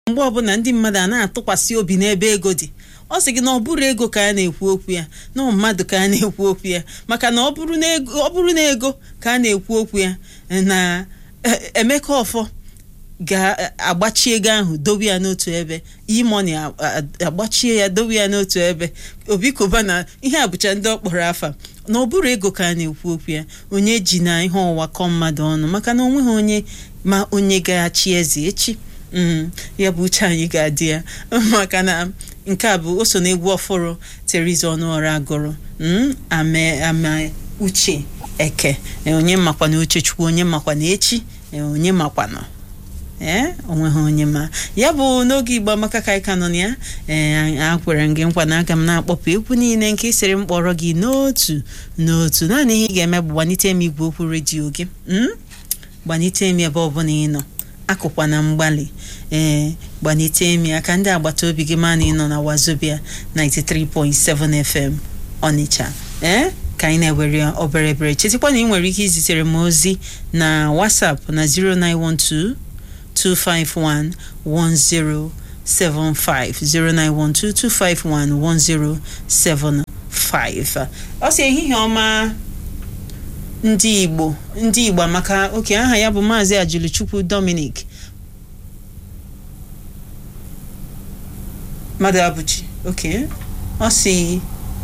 mgbe ọbụla ndị mmadụ a na-atụkwasị obi n'ebe ego dị ọ sị gị na ọ bụrụ ego ka a na-ekwu okwu ya na mmadụ ka a na-ekwu okwu ya maka na ọ bụrụ na ego ọ bụrụ na ego ka a na-ekwu okwu ya na Emeka Ọfọ ga-agbachi ego ahụ dowe ya n'otu ebe imoni agbachie ya dowe ya n'otu ebe obi koba na ihe a bụcha ndị ọ kpọrọ afa na ọ bụrụ ego ka a na-ekwu okwu ya onye ji na ihe ọwa kọ mmadụ ọnụ maka na onweghị onye ma onye ga-achị eze echi ya bụ uche anyị ga-adị ya maka na nke a bụ o so n'egwu ọfụrụ Teriza Ọnụọra agụrụ ama uche eke onye makwa na uchechukwu onye makwa na echi onye makwa na ee onweghị onye ma ya bụ n'oge igbo amaka ka anyị ka nọ na ya ee a kwere gị nkwa na aga m na-akpọpụ egwu niile nke isiri m kpọrọ gị n'otu n'otu naanị ihe ị ga-eme bụ gbanite m igwe okwu redio gị gbanite m ebe ọbụla ị nọ akụkwa na mgbalị ee gbanite m ya ka ndị agbata obi gị ma na ị nọ na wazobia 93.7 FM Ọnịcha ee ka anyị na-ewere obere ebere chetakwa na ị nwere ike izitere m ozi na WhatsApp na 0912 251 1075 0912 251 1075 ọ sị ehihie ọma ndị Igbo ndị Igbo maka oke aha ya bụ Maazị Ajuluchukwu Dominic mmadụ abụchi oke ọ sị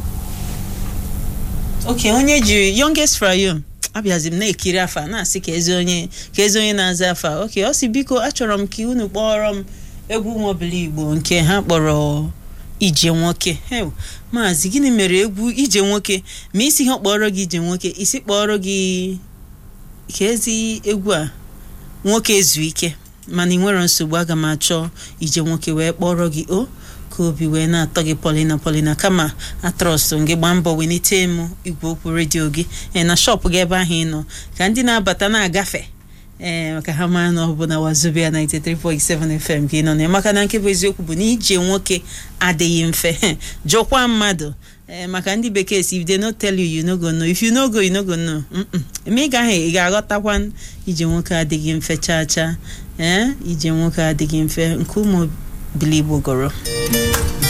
oke onye jiri youngest frayom abịazi m na-ekiri afa na-asị ka ezi onye ka ezi onye na-aza afa oke ọ sị biko achọrọ m ka unu kpọrọ m egwu nwobili Igbo nke ha kpọrọ ije nwoke maazị gịnị mere egwu ije nwoke ma isi ha kpọrọ gị ije nwoke isi kpọrọ gị ka ezi egwu a nwoke ezu ike mana ị nwere nsogbu aga m achọ ije nwoke wee kpọrọ gị o ka obi wee na-atọ gị polina polina kama atrọstụ gị gbaa mbọ welite m igwe okwu redio gị na shọpụ gị ebe ahụ ị nọ ka ndị na-abata na-agafe ee maka ha mara na ọ bụ na wazobia 93.7 FM ka ị nọ na maka na nke bụ eziokwu bụ na ije nwoke adịghị mfe jụkwa mmadụ ee maka ndị bekee si if they no tell you you no go know if you no go you no go know eme ị gaghị ị ga-aghọtakwa ije nwoke adịghị mfe chaa chaa ee ije nwoke adịghị mfe nke ụmụ biligbo gọrọ